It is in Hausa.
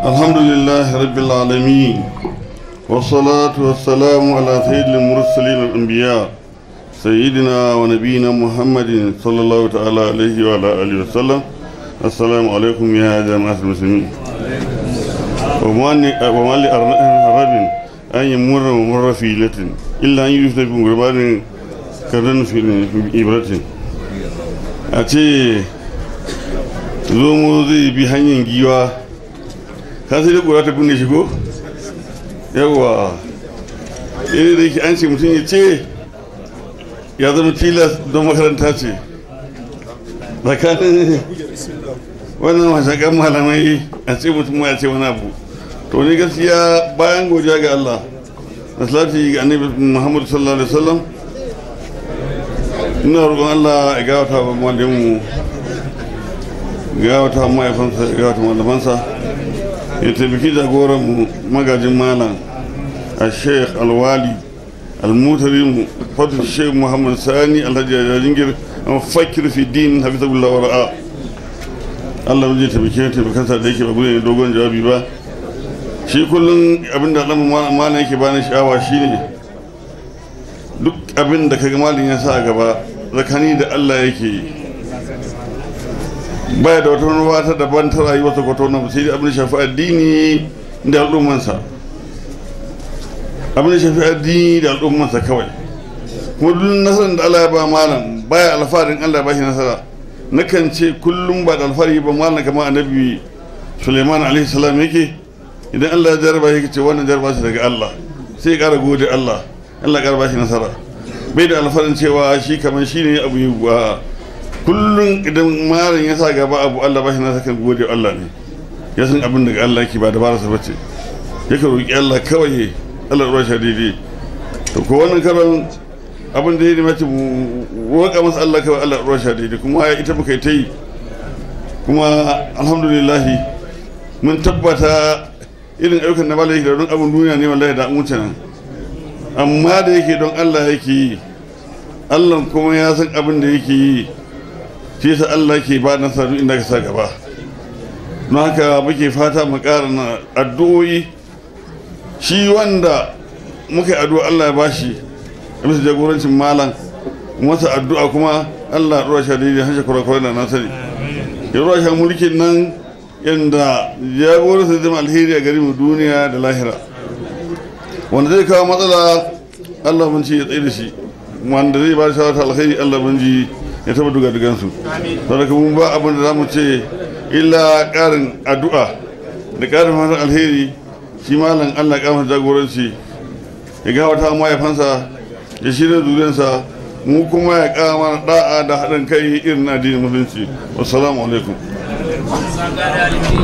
الحمد لله رب العالمين والصلاة والسلام على سيد المرسلين الأنبياء سيدنا ونبينا محمد صلى الله تعالى عليه وعلى آله وسلم السلام عليكم يا جماعة المسلمين وما لأرب أن يمر مر في ليلة إلا أن يفتح بمغربان كرن في إبرة أتي zomo zai bi hanyar giwa ka sai da kura ta kunne shi ko yawa iri da yake an ce mutum ya ce ya zama tilas don makaranta ce tsakanin wannan mashakan malamai a ce mutum ya ce wani abu to ni gaskiya bayan godiya ga Allah da salati ga annabi Muhammad sallallahu alaihi wasallam ina roƙon Allah ya gawata wa malamin gawata mahaifansa gawata malamansa ya taimaki jagoran mu magajin malam a sheikh alwali almutarim fadl sheikh muhammad sani alhaji jajingir an fakir fi din hafizahullah wa ra'a Allah zai taimake taimakansa da yake ba gudun dogon jawabi ba shi kullum abinda alamun malam yake bani sha'awa shine duk abin da kaga malam ya sa gaba zakani da Allah yake yi baya da wata ruwa ta daban ta rayuwa ta kwato na sai abin da shafi addini da al'ummansa abin da shafi addini da al'ummansa kawai kuma duk nasarar da Allah ya ba malam baya alfarin Allah ba shi nasara nakan ce kullum ba da alfahari ba malam kamar annabi Suleiman alaihi salam yake idan Allah ya jarraba yake ce wannan jarraba shi daga Allah sai ya kara gode Allah Allah ya kara ba shi nasara bai da alfarin cewa shi kamar shi ne abu yi wa kullum idan malam ya sa gaba abu Allah ba shi na sakan gode Allah ne ya san abin daga Allah yake ba da bara sa bace yake roki Allah kawai Allah ruwa shi daidai to ko wannan karan abin da ya mace mu roƙa masa Allah kawai Allah ruwa shi daidai kuma ita muka yi ta yi kuma alhamdulillah mun tabbata irin ayyukan na malam yake da don abin duniya ne wallahi da wuce nan amma da yake don Allah yake yi Allah kuma ya san abin da yake yi shi yasa Allah ke ba na sadu inda ka sa gaba don haka muke fata mu ƙara na addu'o'i shi wanda muka yi addu'a Allah ya bashi a bisa jagorancin malam masa addu'a kuma Allah ruwa sha daidai hashe kurakurai da na sani ya ruwa sha mulkin nan yadda jagoransa zama alheri a gari mu duniya da lahira wanda zai kawo matsala Allah mun ci ya tsaye da shi wanda zai ba da shawara alheri Allah mun ji ya taba duga dugansu saboda mun ba abin da zamu ce illa karin addu'a da karin fatan alheri shi malam Allah ya masa jagoranci ya ga wata mahaifansa ya shirya zuriyarsa mu kuma ya kama mana da'a da haɗin kai irin na addinin musulunci wassalamu alaikum